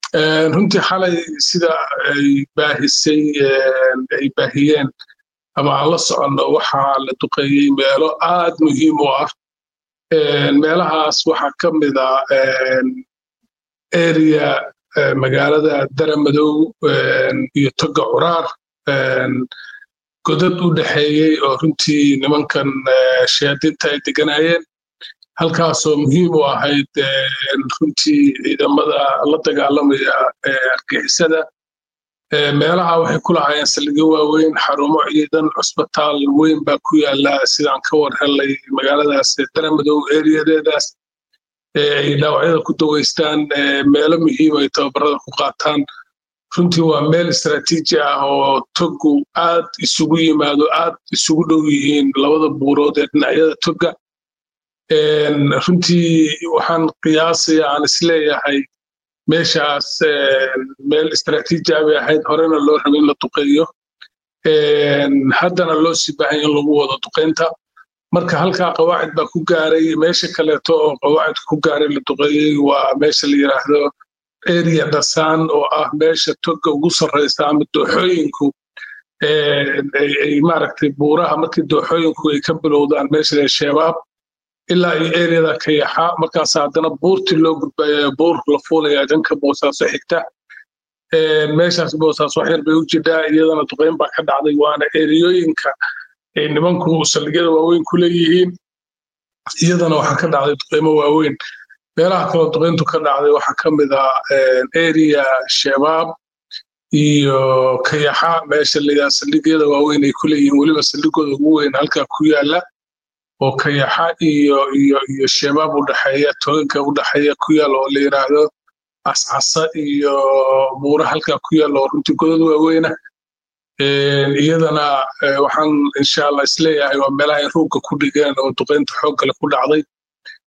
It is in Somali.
runtii xalay sida ay baahisay ay baahiyeen ama aan la soconno waxaa la duqeeyey meelo aad muhiim u ah meelahaas waxaa ka mid a area magaalada daramadow iyo toga curaar godad u dhexeeyey oo runtii nimankan shayaadiinta ay deganayeen halkaasoo muhiim u ahayd runtii ciidamada la dagaalamaya argixisada meelaha waxay ku lahaayeen saldhigyo waaweyn xarumo ciidan cusbitaal weyn baa ku yaala sidaan ka war helay magaaladaas daramadow eriyadeedaas ay dhaawacyada ku daweystaan meelo muhiim ay tababarada ku qaataan runtii waa meel istaraatiiji ah oo togu aad isugu yimaado aad isugu dhow yihiin labada buurood ee dhinacyada toga runtii waxaan qiyaasaya aan isleeyahay meeshaas meel istaraatiiji ah bay ahayd horena loo rabay in la duqeeyo haddana loo sii baahanya in lagu wado duqeynta marka halkaa qawaacid baa ku gaaray meesha kaleeto oo qawaacid ku gaaray la duqeeyey waa meesha la yidhaahdo area dhasaan oo ah meesha toga ugu sarreysa ama dooxooyinku ay maaragtay buuraha markii dooxooyinku ay ka bilowdaan meesha shabaab ilaa iyo eriyada kayaxa markaas haddana buurtii loo gudbaya buur la fuulaya dhanka boosaaso xigta meeshaas boosaaso waxyar bay u jidhaa iyadana duqeyn baa ka dhacday waana eriyooyinka ay nimanku saldhigyada waaweyn ku leeyihiin iyadana waxaa ka dhacday duqeymo waaweyn meelaha kaloo duqeyntu ka dhacday waxaa ka mid ah area shabaab iyo kayaxa meesha layaa saldhigyada waaweyn ay ku leeyihiin weliba saldhigooda ugu weyn halkaa ku yaala oo kayaxa iyo iyo iyo shabaab u dhexeeya toganka u dhexeeya ku yaal oo la yidhaahdo cascasa iyo buura halkaa ku yaal oo runtii godad waaweyna iyadana waxaan insha allah isleeyahay waa meelaha ay ruugga ku dhigeen oo duqeynta xooggale ku dhacday